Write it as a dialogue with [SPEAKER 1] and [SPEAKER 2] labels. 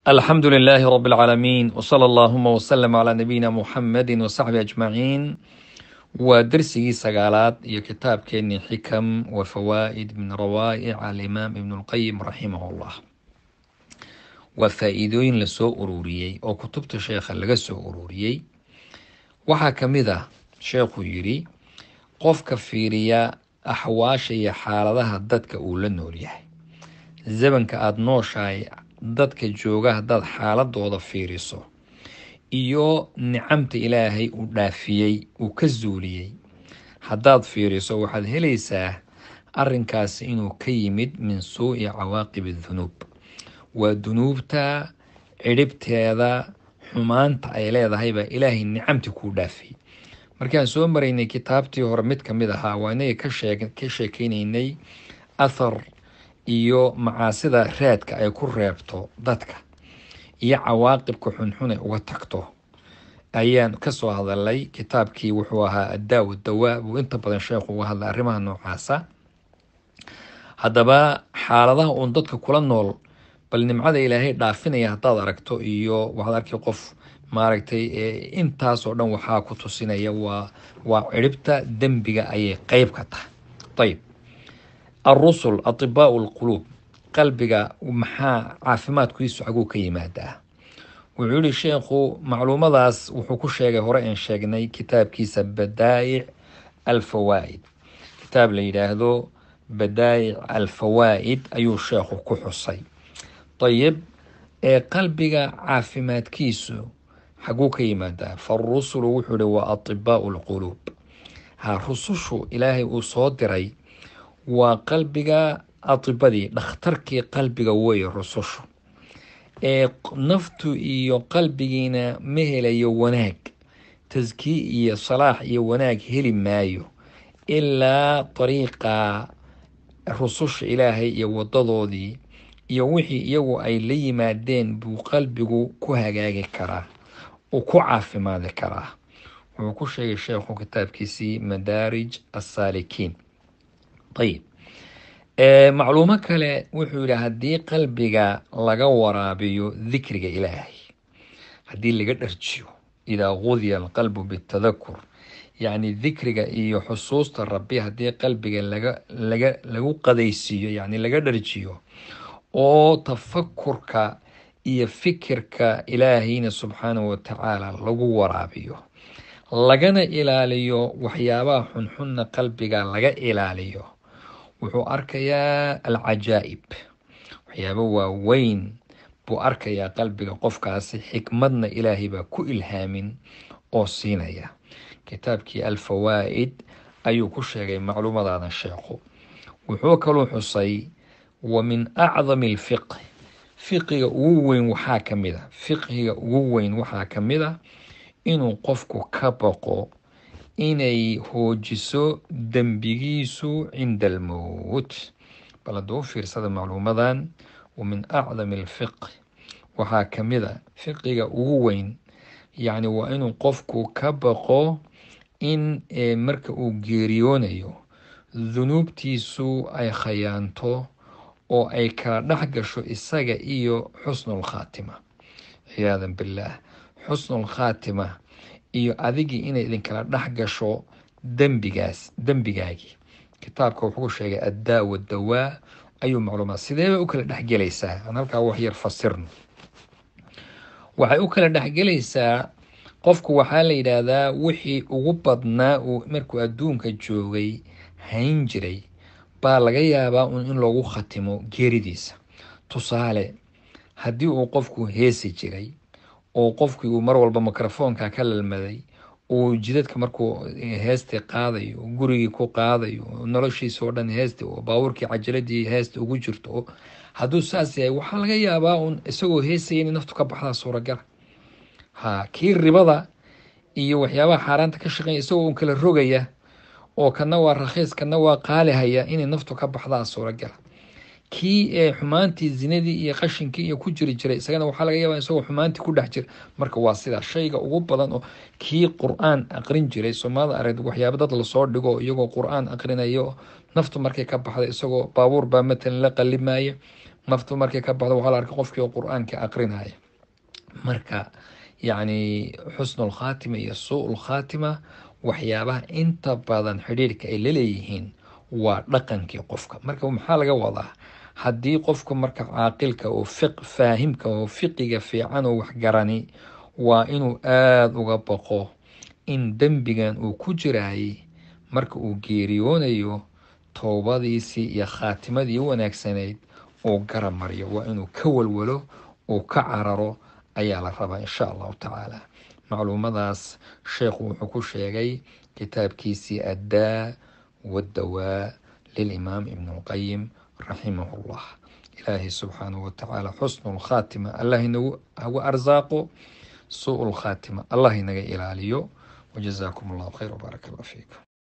[SPEAKER 1] الحمد لله رب العالمين وصلى اللهم وسلم على نبينا محمد وصحبه أجمعين ودرسي سقالات iyo kitaabkeeni xikam وفوائد من روائع الإمام ابن القيم رحمه الله waa faa-iidooyin lasoo ururiyey oo kutubta sheekha laga soo ururiyey waxaa ka mid ah sheekhu yidhi qofka fiiriya axwaasha iyo xaaladaha dadka uu la nool yahay zamanka aada nooshahay dadka jooga haddaad xaaladooda fiiriso iyo nicamta ilaahay uu dhaafiyey uu ka zuuliyey haddaad fiiriso waxaad helaysaa arrinkaasi inuu ka yimid min suu'i cawaaqib dunuub waa dunuubta cidhibteeda xumaanta ay leedahay baa ilaahay nicamti kuu dhaafiyey markaan soo maraynay kitaabtii hore mid ka mid ahaa waa inaga ka sheekeynaynay athar iyo macaasida raadka ay ku reebto dadka iyo cawaaqibka xunxun ay uga tagto ayaan kasoo hadalay kitaabkii wuxuu ahaa addaaw dawaa buu inta badan sheekhu uga hadlay arrimaha noocaasa haddaba xaaladaha uun dadka kula nool bal nimcada ilaahay dhaafinaya haddaad aragto iyo waxaad arkay qof maaragtay intaasoo dhan waxaa ku tusinaya waa waa ciribta dembiga ayay qeyb ka tahay ayib alrusul atibaau lquluub qalbiga maxaa caafimaadkiisu xaguu ka yimaadaa wuxuu yihi sheekhu macluumadaas wuxuu ku sheegay hore aan sheegnay kitaabkiisa badaa'ic alfawaa'id kitaab la yidhaahdo badaa'ic alfawaa'id ayuu sheekhu ku xusay ayib ee qalbiga caafimaadkiisu xaguu ka yimaadaa farusulu wuxuu ihi waa atibaau lquluub ha rusushu ilaahay uu soo diray waa qalbiga atibadii dhakhtarkii qalbiga weeye rusushu ee naftu iyo qalbigiina ma helayo wanaag taskii iyo salaax iyo wanaag heli maayo ilaa dariiqa rususha ilaahay iyo wadadoodii iyo wixii iyagu ay la yimaadeen buu qalbigu ku hagaagi karaa uu ku caafimaadi karaa wuxuu ku sheegay sheekhu kitaabkiisii madaarij assaalikiin ayib macluumo kale wuxuu yihi haddii qalbiga laga waraabiyo dikriga ilaahay haddii laga dharjiyo idaa qudiya alqalbu bitadakur yacni dikriga iyo xusuusta rabbi haddii qalbiga laga laga lagu qadaysiiyo yacni laga dharjiyo oo tafakurka iyo fikirka ilaahayna subxaanahu watacaala lagu waraabiyo lagana ilaaliyo waxyaabaha xunxunna qalbiga laga ilaaliyo wuxuu arkayaa alcajaa'ib waxyaabo waaweyn buu arkayaa qalbiga qofkaasi xikmadna ilaahay baa ku ilhaamin oo siinaya kitaabkii alfawaa'id ayuu ku sheegay macluumadaadan sheekhu wuxuu kaluu xusay wa min acdami alfiqh fiqiga ugu weyn waxaa ka mid a fiqhiga ugu weyn waxaa ka mid a inuu qofku ka baqo inay hoojiso dembigiisu cinda almowt bal hadduu u fiirsada macluumadan wa min acdami alfiqh waxaa ka mid a fiqiga ugu weyn yacni waa inuu qofku ka baqo in marka uu geeriyoonayo dunuubtiisu ay khayaanto oo ay kala dhex gasho isaga iyo xusnulkhaatima ciyaadan billaah xusnulkhaatima iyo adigii inay idinkala dhex gasho dembigaas dembigaagii kitaabka wuxuu ku sheegay addaa wadawaa ayuu macluumaad sideebay u kala dhexgelaysaa aan halkaa wax yar fasirno waxay u kala dhexgelaysaa qofku waxaa la yidhaahdaa wixii ugu badnaa uu markuu adduunka joogay hayn jiray baa laga yaabaa un in loogu khatimo geeridiisa tusaale haddii uu qofku heesi jiray oo qofkii uu mar walba mikrofoonka ka lalmaday uu jidadka markuu heestii qaadayo gurigii ku qaadayo noloshiisa oo dhan heesti oo baabuurkii cajaladii heesta ugu jirto hadduu saas yahay waxaa laga yaabaa un isagoo heesaya inay naftu ka baxdaa suuragala ha kii ribada iyo waxyaabaha xaaraanta ka shaqeeya isagoo un kala rogaya oo kana waa rakhiis kana waa qaalihaya inay naftu ka baxdaa suuragala kii ee xumaantii zinadii iyo qashinkii iyo ku jiri jiray isagana waxaa laga yaabaa isagoo xumaantii ku dhex jira marka waa sidaa shayga ugu badan oo kii qur-aan aqrin jiray soomaalida arag waxyaaba dad lasoo dhigo iyagoo qur-aan aqrinayo naftu markay ka baxda isagoo baabuur baa matalan la qalimaya naftu markay ka baxdo waxaa la arkay qofkii oo qur-aanka aqrinaya marka yacni xusnu lkhaatima iyo suu lkhaatima waxyaabaha inta badan xidhiirhka ay laleeyihiin waa dhaqankii qofka marka maxaa laga wadaa haddii qofka marka caaqilka oo fiq faahimka oo fiqiga fiican oo waxgarani waa inuu aada uga baqo in dembigan uu ku jiraayay marka uu geeriyoonayo towbadiisii iyo khaatimadii wanaagsanayd uu garab mariyo waa inuu ka walwalo uu ka cararo ayaa la rabaa insha allahu tacaala macluumadaas sheekhu wuxuu ku sheegay kitaabkiisii addaa waddawaa lilimaam ibn lqayim raximahu llah ilaahay subxaanahu watacaala xusnu lkhaatima allah inagu hagu arsaaqo suu lkhaatima allah inaga ilaaliyo wajazaakum allahu khayr wbaaraka allah fiikum